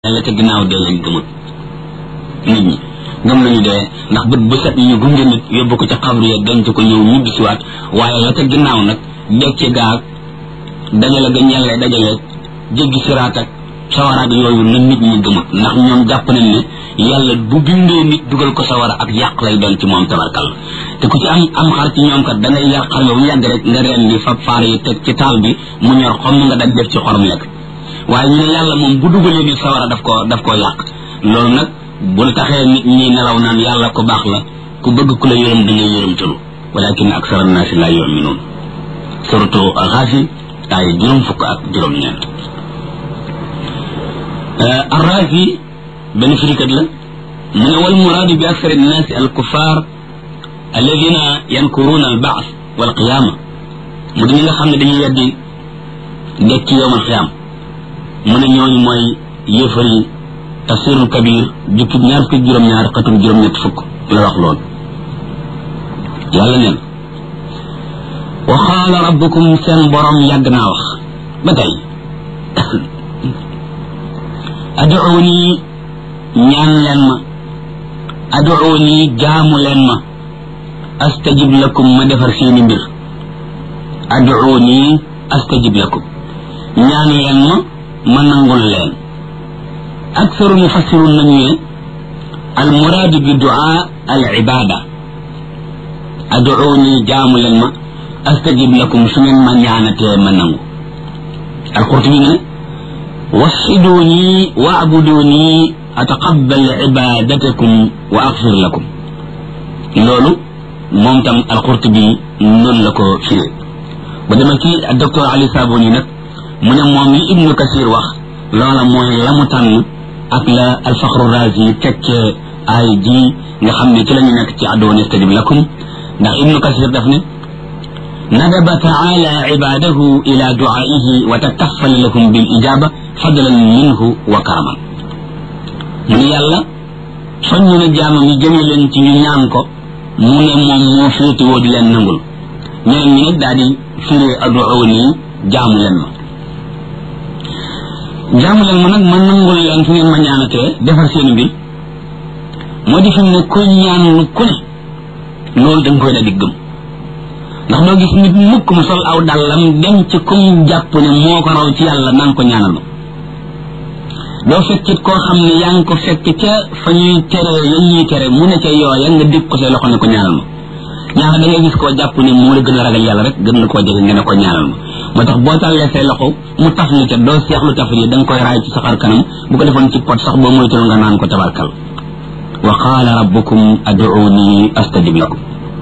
la ca ginnaaw dee lañ gëmut nit ñi gëm nañu dee ndax bët bu set ñu gunge nit yóbbu ko ca xabru ya denc ko ñëw ñibbi siwaat waaye la ca ginnaaw nag dekki gaag dajale ga ñelle dajale jéggi siraat ak sawaraat yooyu la nit ñi gëmut ndax ñoom jàpp nañ ne yàlla bu bindee nit dugal ko sawara ak yàq lay doon ci moom tabarkal te ku ci am am xar ci ñoom kat da ngay yàq xar nga bu yàgg rek nga reen di fab faar yi teg ci taal bi mu ñor xomm nga daj def ci xorom lekk waaye ñu ne yàlla moom bu dugalee nit sawara daf koo daf koo yàq loolu nag bul taxee nit ñi nelaw naan yàlla ko baax la ku bëgg ku la yërëm da ngay yërëmtalu walakin aksara naasi laa yuminuun surtout Ghaafir ay juróom fukk ak juróom-ñeent Arraazi benn firikat la mu ne wal muraadu bi aksari naasi al kuffar alladina yankuruuna al baas wal qiyaama mu di ñi nga xam ne dañuy weddi dekki yowmal qiyaam mu ne ñooñu mooy yéefar yi tafsirul kabir jukki ñaar fukki juróom-ñaar xatum juróom-ñett fukk la wax lool yàlla neen wa qaala rabbukum seen borom yàgg naa wax ba tey aduuni ñaan leen ma aduuni jaamu leen ma astajib lakum ma defar seeni mbir aduuni astajib lakum ñaan leen ma ma nangul leen aksaru mufassirun nañu ne al muraadu bi duaa al ibada aduuni jaamu leen ma astajib lakum su ngeen ma ñaanatee ma nangu al qurtubi ne waxiduuni waabuduni ataqabbal ibadatakum wa axfir lakum loolu moom tam al qurtubi noonu la ko firee ba dama ci docteur Ali Saboni nag mu ne moom li ibnu kasir wax loola mooy la mu tànn ak la alfaxru razi tekkee ay ji nga xam ne ci la ñu nekk ci addoon istajib lakum ndax ibnu kasir daf ne nadaba taala ibadahu ila duaihi wa takaffal lahum bil ijaba fadlan minhu wa karaman mu ne yàlla soññu na jaamam yi jëme leen ci ñu ñaan ko mu ne moom moo féetewoo di leen nangul ñeneen ñi nag daal di firee aduuni jaamu leen ma jaamu leen ma nag ma nangul leen fu ngeen ma ñaanatee defar seen mbir moo di fi mu ne ku ñaan lu ku ne loolu da nga koy daal di gëm ndax doo gis nit mukk mu sol aw dàllam dem ci kum jàpp ne moo ko raw ci yàlla naan ko ñaanal ma doo fekkit koo xam ne yaa ngi ko fekk ca fa ñuy tere yan ñuy tere mu ne ca yooya nga dégg ko say loxo ne ko ñaanal ma ñaar da ngay gis koo jàpp ne moo la gën a ragal yàlla rek gën la koo jege nga ne ko ñaanal ma moo tax boo tàllee say loxo mu taf lu ca doo seexlu taf yi da nga koy raay ci saxar kanam bu ko defoon ci pot sax boo moytul nga naan ko tabarkal wa qaala rabbukum aduuni astajib lakum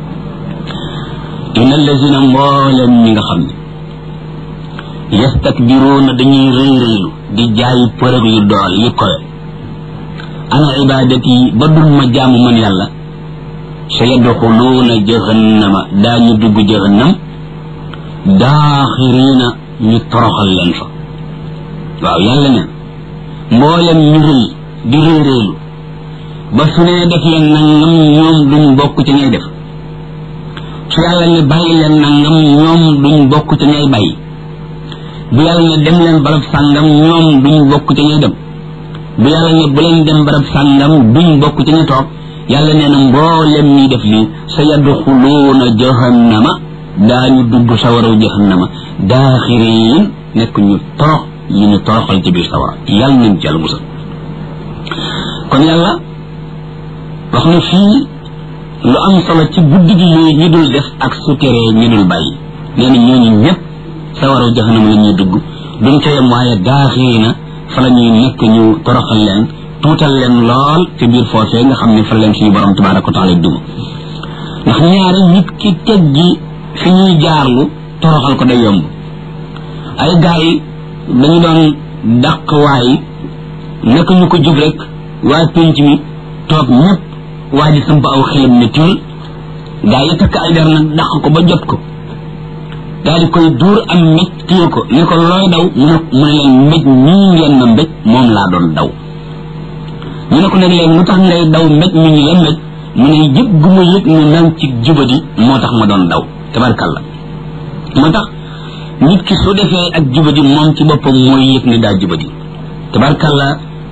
inna allazina mbooleen ñi nga xam ne yastakbiruuna dañuy rëy rëylu di jaay përëg yu dool yu kowe ana ibadati ba dul ma jaamu man yàlla sa yadxuluuna jahannama daañu dugg jahannam daaxiriina ñu toroxal leen fa waaw yàlla ne mboolem ñu rëy di rëy rëylu ba su nee def leen nangam ñoom duñ bokk ci ñay def su yàlla ne bàyyi leen nangam ñoom duñ bokk ci ñay bàyyi bu yàlla ne dem leen barab sàngam ñoom duñ bokk ci ñay dem bu yàlla ne bu leen dem barab sàngam duñ bokk ci ñay toog yàlla nee na mboolem ñuy def lii sa yadxuluuna jahannama daañu dugg sawaraw jahannama daaxiriin nekk ñu torox ñu ñu toroxal ci biir sawara yàlla nañ ci yàlla musal kon yàlla wax na fii lu am solo ci guddi gi yooyu ñu dul def ak su teree ñu dul bàyyi nee na ñooñu ñëpp sawaraw jahannama la ñuy dugg duñ ca yem waaye daaxiriina fa la ñuy nekk ñu toroxal leen tuutal leen lool ci biir foofee nga xam ne fa leen suñu borom tabaraka wa taala duma ndax ñaari nit ki teggi fi ñuy jaarlu toroxal ko day yomb ay gars yi dañu doon dàq waay naka ñu ko jub rek waa pénc mi toog ñëpp waa ji samp aw xelam ne tiil gars yi takk ay der nag dàq ko ba jot ko daal di koy duur am mbéj téye ko ne ko looy daw mu ne mu ne leen mbéj ñii ngeen ma mbéj moom laa doon daw ñu ne ko nag léegi lu tax ngay daw mbéj mi ñu la mbéj mu ne yëg gu ma yëg ne nang ci jubadi moo tax ma doon daw tabarkalla moo tax nit ki su defee ak jubadi moom ci boppam mooy yëg ne daa jubadi tabarkalla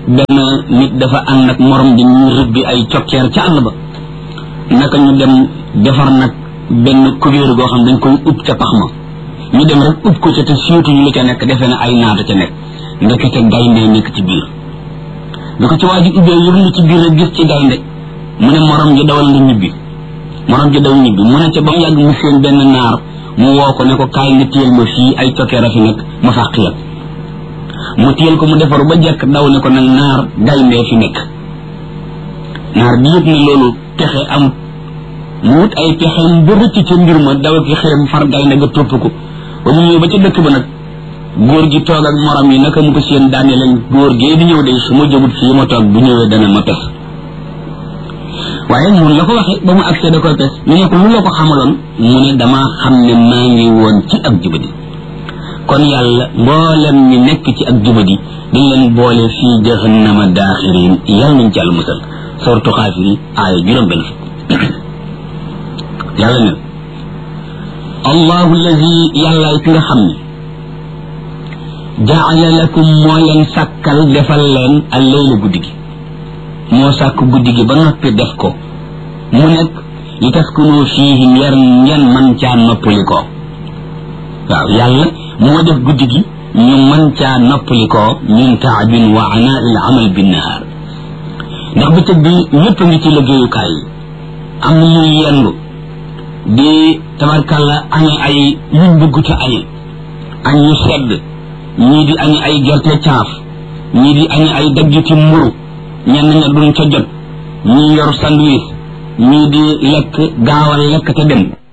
benn nit dafa ànd ak morom di ñu rëbbi ay cokkeer ca àll ba naka ñu dem defar nag benn kubéer goo xam dañ koy ub ca pax ma ñu dem rek ub ko ca te siiwtuñu lu ca nekk defee na ay naata ca nekk ndekete gaynde nekk ci biir bi ko ci waa ji ubbee yërlu ci biir rek gis ci gaynde mu ne morom ji dawal nga ñibbi morom ji daw ñibbi mu ne ca ba mu yàgg mu seen benn naar mu woo ko ne ko kaay nga téyel ma fii ay cokkeer a fi nekk ma fàq la mu téyel ko mu defaru ba jekk daw ne ko nag naar gayndee fi nekk naar bi yëg ne loolu pexe am mu wut ay pexeem ba rëcc ca mbir ma daw ki xeem far gaynde ga topp ko ba mu ñëw ba ca dëkk ba nag góor gi toog ak morom yi naka mu ko seen daane leen góor gee di ñëw de su ma jógut fii ma toog bu ñëwee dana ma pes waaye mun la ko waxee ba mu accès da koy pes ñu ne ko lu la ko xamaloon mu ne damaa xam ne maa ngi woon ci ak jubadi kon yàlla mboolem ñi nekk ci ak jubadi dañ leen boole fii jahannama daaxirin yàlla nañ ci àll musal sortu xaafiri aaya juróom benn fukk yàlla ne allahu allazi yàlla ki nga xam ne jaala lakum moo leen sàkkal defal leen al leyla guddi gi moo sàkk guddi gi ba noppi def ko mu nekk li taskunu fiihi ngeen ngeen man caa noppali ko waaw yàlla moo def guddi gi ñu man caa noppali ko min taabin wa anaa il amal bin nahaar ndax bëccëg bi ñëpp ngi ci liggéeyukaay yi am na ñuy yendu di tabarkalla añe ay yuñ bëgguta añe añ ñu sedd ñii di añe ay gerte caaf ñii di añe ay daggiti mburu ñenn ña duñ ca jot ñii yor sandwich ñii di lekk gaawal lekk te dem